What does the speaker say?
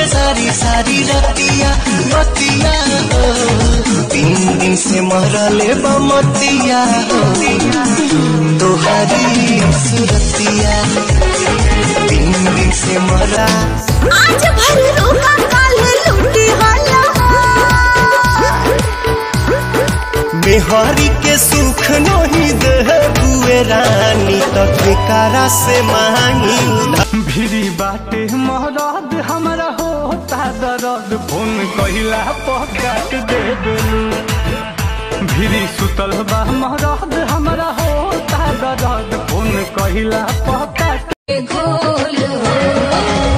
सारी सारी रतिया बतिया हो तीन दिन से मरले बमतिया हो तोहरी सुरतिया तीन दिन से मरा आज भर रोका काल लूटी वाला मेहरी के सुख नहीं दे बुए रानी तो ठेकारा से मांगी उधार भिरी बाटे महराद हमरा होता दर्द फोन कहिला पकाट दे बेलू भिरी सुतल बा महराद हमरा होता दर्द फोन कहिला पकाट घोल हो